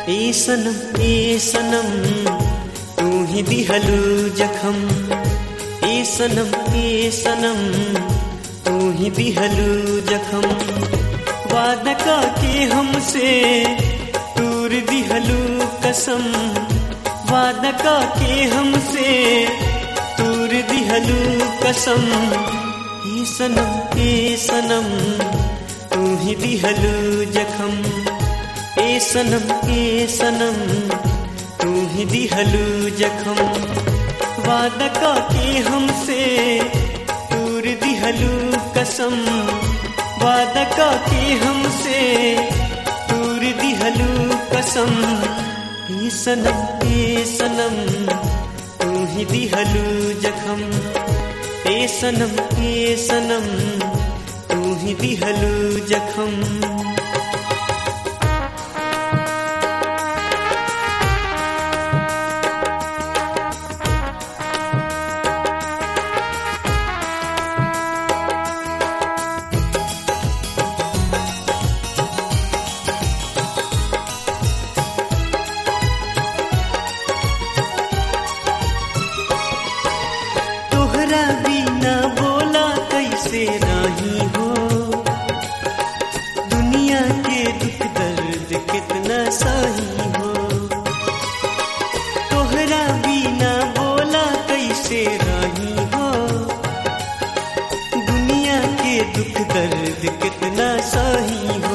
ए सनम ए सनम तू ही दिहलू जखम ए सनम ए सनम तू ही दिहलू जखम वादा का के हमसे दूर दिहलू कसम वादा का के हमसे दूर दिहलू कसम ए सनम ए सनम तू ही दिहलू जखम ए सनम ए सनम तू ही दिहलू जखम वादा का के हमसे दूर दिहलू कसम वादा का के हमसे दूर दिहलू कसम ए सनम ए सनम तू ही दिहलू जखम ए सनम ए सनम तू ही दिहलू जखम तोहरा बिना बोला कैसे नहीं हो दुनिया के दुख दर्द कितना सही हो तोहरा बिना बोला कैसे नहीं हो दुनिया के दुख दर्द कितना सही हो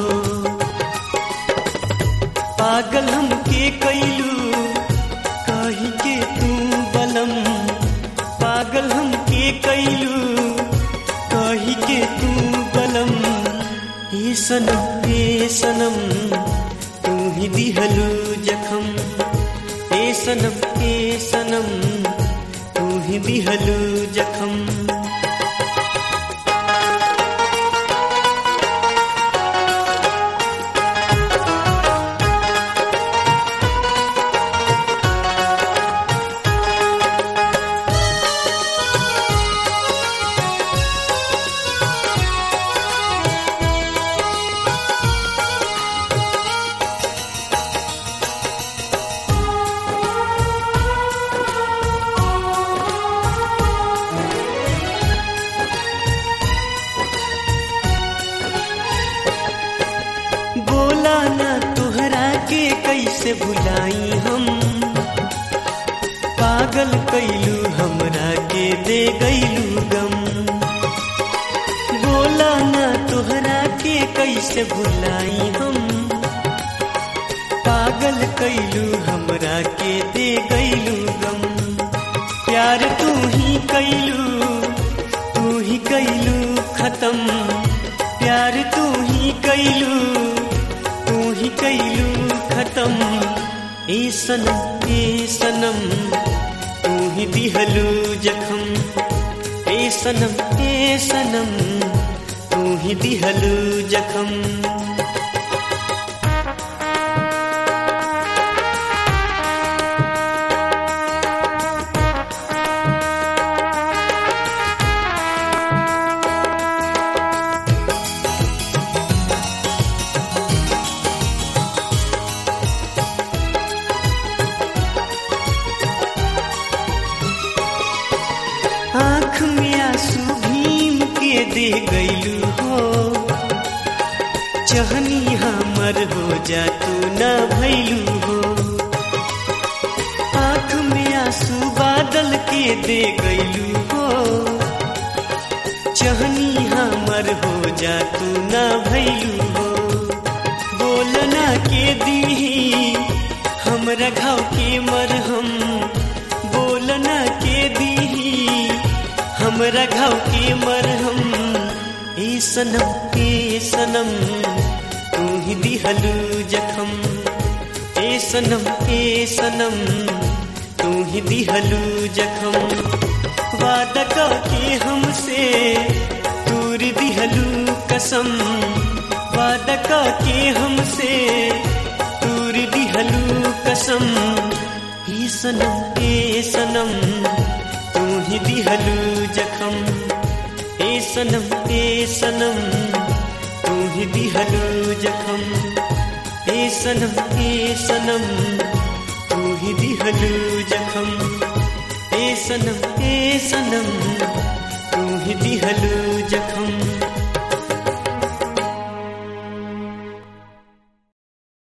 पागल हम के कैलू कही के तू बलम पागल हम के कैलू कही के तू बलम ए सनम ए सनम तू ही दिहलू जखम ए सनम ए सनम तू ही दिहलू जखम बोला ना तुहरा के कैसे भुलाई हम पागल कैलू हमरा के दे गैलू गम बोला ना तुहरा के कैसे भुलाई हम पागल कैलू हमरा के दे गैलू गम प्यार तू ही कैलू तू ही कैलू खत्म प्यार तू ही कैलू तू ही कैलू खत्म ए सनम ए सनम तू ही दिहलू जखम ए सनम ए सनम तू ही दिहलू जखम आँख में आंसू भीम के दे गैलू हो चहनी हमर हो जा तू न भैलू हो आँख में आंसू बादल के दे गैलू हो चहनी हमर हो जा तू न भैलू हो बोलना के दी हमरा घाव के मरहम बोलना के दी हमरा घाव के मरहम ए सनम ए सनम तू ही दिहलू जखम ए सनम ए सनम तू ही दिहलू जखम वादा का के हमसे दूर दिहलू कसम वादा का के हमसे दूर दिहलू कसम ए सनम ए सनम तू ही दिहलू जखम ए सनम ए सनम तू ही दिहलू जखम ए सनम ए सनम तू ही दिहलू जखम ए सनम ए सनम तू ही दिहलू